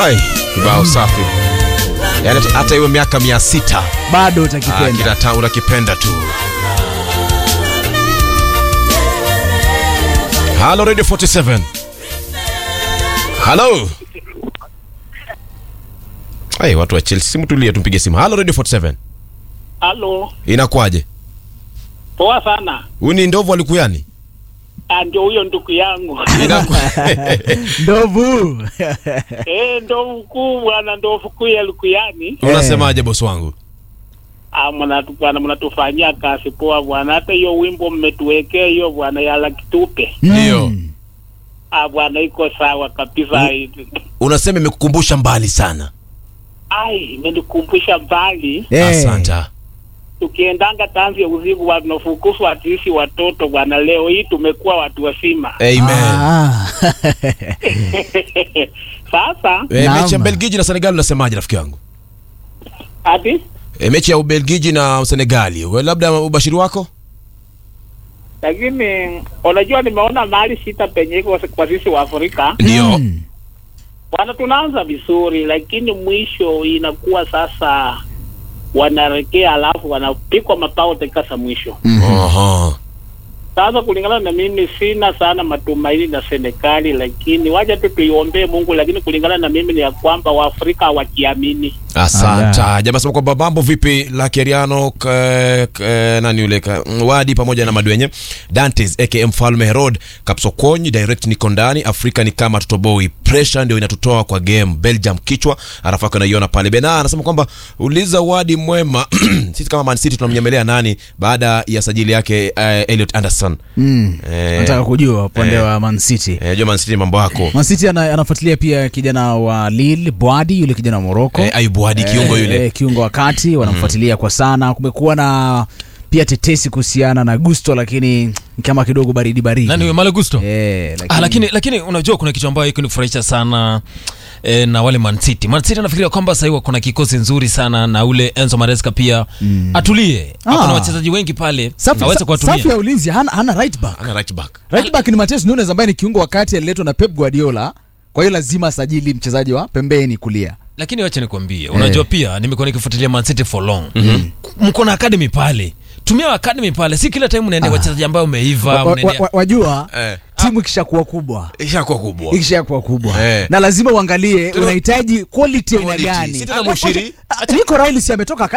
Ai, kibao safi. Yaani hata iwe miaka mia sita bado ah, utakipenda. kinata unakipenda tu. Halo Radio 47. Halo. Ai, watu wa Chelsea, simu tulie, tumpige simu. Halo Radio 47. Halo, Inakuwaje? poa sana. Huyu ni ndovu alikuyani? Ah, Ndio huyo ndugu yangu Inaku... Ndovu. eh, ndovu kuu bwana, ndovu kuu ya Lukuyani. Unasemaje bosi wangu? Ah, mnatu bwana, mnatufanyia kazi poa bwana. Hata hiyo wimbo mmetuwekea hiyo bwana ya la kitupe. Ndio. Ah bwana, iko sawa kabisa. Unasema imekukumbusha mbali sana. Ai, imenikumbusha mbali. Eh. Asante. Tukiendanga tanzi ya usiku bwana, tunafukuzwa sisi watoto bwana. Leo hii tumekuwa watu wazima. Amen. Ah. Sasa Eh, Naam. mechi ya Belgiji na Senegal unasemaje rafiki yangu? hadi E, mechi ya Ubelgiji na Senegali, we- labda ubashiri wako? lakini unajua, nimeona mahali sita penye iko kwa sisi wa Afrika Ndio. Mm. bwana, tunaanza vizuri, lakini mwisho inakuwa sasa wanarekea, alafu wanapikwa mapao dakika za mwisho. Aha. Sasa kulingana na mimi, sina sana matumaini na Senegali, lakini wacha tu tuiombee Mungu, lakini kulingana na mimi ni ya kwamba Waafrika hawajiamini. Asante. Aya. Jamaa sema kwamba mambo vipi la Keriano ka, ka, nani yule ka, Wadi pamoja na Madwenye Dantes aka Mfalme Herod Kapsokony direct niko ndani Afrika ni kama tutoboi pressure ndio inatutoa kwa game Belgium kichwa alafu yako naiona pale Bena anasema kwamba uliza Wadi mwema sisi kama Man City tunamnyemelea nani baada ya sajili yake uh, Elliot Anderson Mm. Eh. Nataka kujua upande Eh. wa Man City. eh, jua Man City mambo yako Man City ana, anafuatilia pia kijana wa Lille Bwadi, yule kijana wa Morocco. eh, Ayubu Wadi kiungo Eh, yule eh, kiungo wa kati wanamfuatilia kwa sana. Kumekuwa na pia tetesi kuhusiana na Gusto, lakini kama kidogo baridi baridi. nani huyo Malo Gusto Eh, ah, lakini lakini unajua kuna kitu ambayo ikunifurahisha sana eh, na wale Man City. Man City anafikiria kwamba sasa hivi kuna kikosi nzuri sana na ule Enzo Maresca pia atulie. Ah. Hakuna wachezaji wengi pale safu, aweze sa, kuwatumia. safu ya ulinzi hana, hana right back. ana right back Right back ni Mateus Nunes ambaye ni kiungo wa kati aliletwa na Pep Guardiola. Kwa hiyo lazima asajili mchezaji wa pembeni kulia. Lakini wacha nikwambie, unajua pia nimekuwa nikifuatilia Man City for long. Mko na academy pale. Tumia academy pale, si kila time unaenda wachezaji ambao umeiva, Wa- wa- unaendea- wa- Wajua eh, timu ikishakuwa kubwa ishakuwa kubwa ikishakuwa kubwa Eh. na lazima uangalie Tuna- unahitaji quality aina Quality. gani. Si tena Mushiri. Ah, Nico Riley si ametoka